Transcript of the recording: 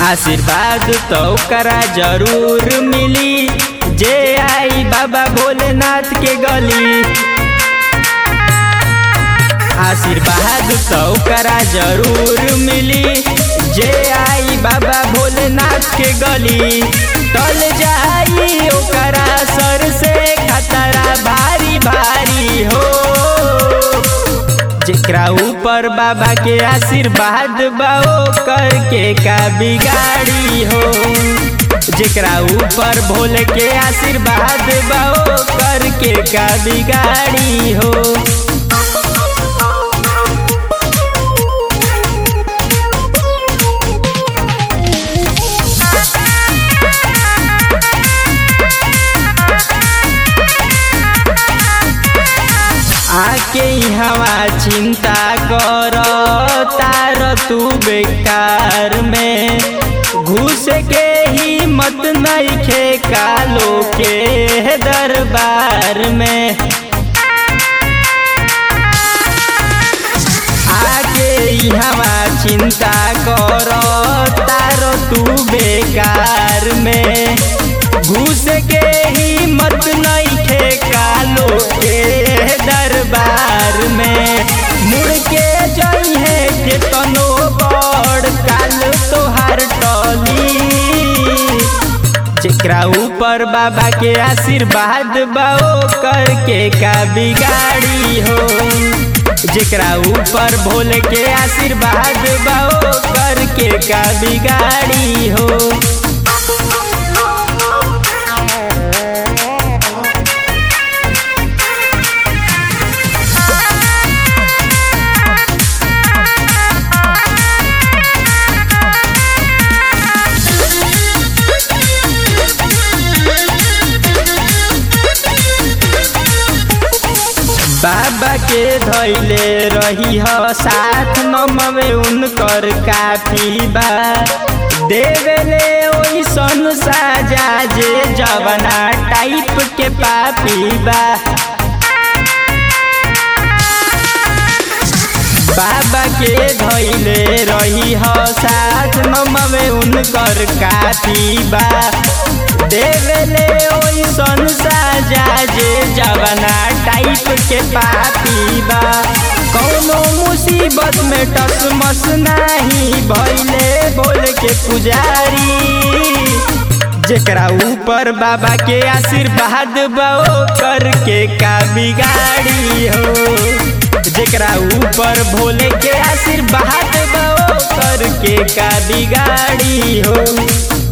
आशीर्वाद तो करा जरूर मिली जे आई बाबा भोलेनाथ के गली आशीर्वाद तो करा जरूर मिली जे आई बाबा भोलेनाथ के गली टल जाई ओकरा सर से खतरा भारी भारी हो जेकरा ऊपर बाबा के आशीर्वाद बाओ करके का बिगाड़ी हो जेकरा ऊपर भोले के आशीर्वाद बाओ करके का बिगाड़ी हो आके हवा चिंता कर तार तू बेकार में घुस के हिम्मत नहीं खे कालो के दरबार में आके हवा चिंता कर तार तू बेकार में घुस के हिम्मत नहीं खे कालो के दरबार में मुड़ के जई है के तनो बड़ काल तोहार टली जेकरा ऊपर बाबा के आशीर्वाद बाओ करके का बिगाड़ी हो जेकरा ऊपर भोले के आशीर्वाद बाओ करके का बिगाड़ी हो बाबा के धैले रही ह साथ नमवे उनकर काफी बा देवेले ओइसन साजा जे जवना टाइप के पापी बा बाबा के धैले रही ह साथ नमवे उनकर काफी बा देवेले ओइसन साजा जे जवना टाइप के पापी बा कौनो मुसीबत में टसमस नाही भैले बोल के पुजारी जेकरा ऊपर बाबा के आशीर्वाद बाओ करके का बिगाड़ी हो जेकरा ऊपर भोले के आशीर्वाद बाओ करके का बिगाड़ी हो